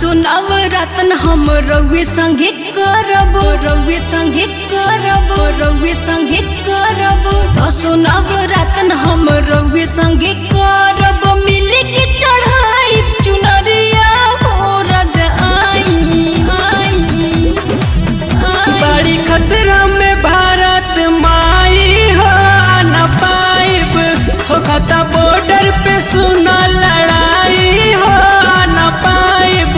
सुनाव रतन हम रउए संगे करब रउए संगे करब रउए संगे करब सुनाव रतन हम रउए संगे करब मिले के चढ़ाई चुनरिया हो रज आई आई आई बड़ी खतरा में भारत माई हो न पाइब हो खता बॉर्डर पे सुना लड़ाई हो न पाइब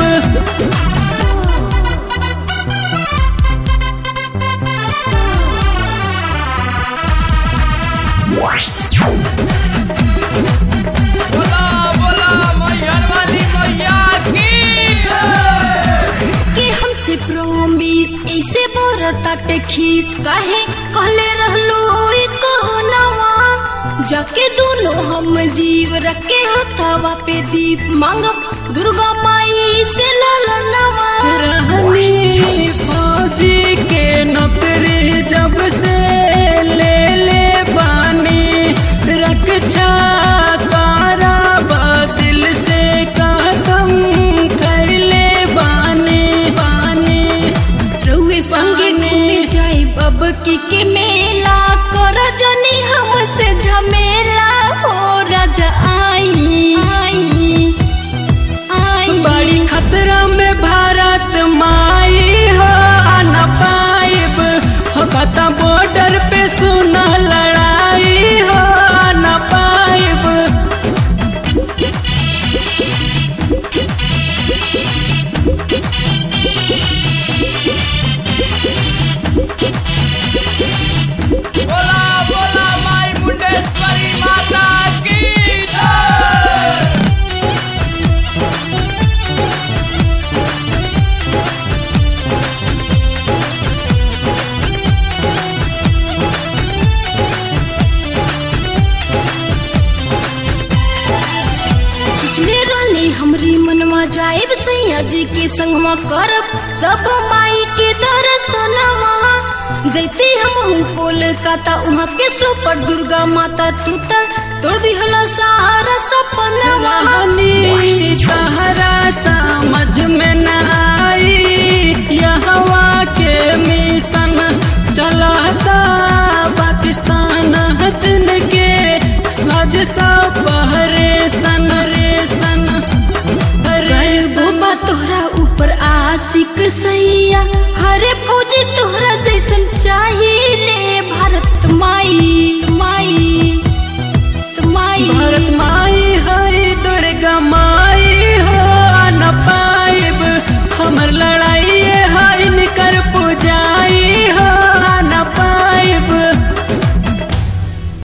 बोला बोला मैहर वाली मैया की के हमसे प्रोमिस ऐसे बोरताटे खीस काहे कहले रहलो ई कहनवा जाके दोनों हम जीव रखे हथवा पे दीप मांगब दुर्गा माई से ललनवा रहनी फौजी के नौकरी जब से ले ले बानी रक्षा कराबा दिल से कसम खैले बानी बानी रउए संगे घूमे जाई बब की के मेला कर जनी हमसे झमेला हो राजा आई आई आई बड़ी खतरा में भारत माई हो न पाइब हो कता बॉर्डर पे सुना लड़ाई हो न पाइब बोला बोला माई मुंडेश्वरी माता की जय सोचले रहनी हमरी मनवा जाएब सैया जी के संगवा करब सब माई के दर्शनवा जैती हम कोलकाता वहाँ के सुपर दुर्गा माता तू त तोड़ दिहला सारा सपनवा रानी तहरा समझ में न आई यहवा के मिशन चलाता पाकिस्तान हजन के सज सा पहरे सन रे सन रे सन गोबा तोहरा ऊपर आशिक सैया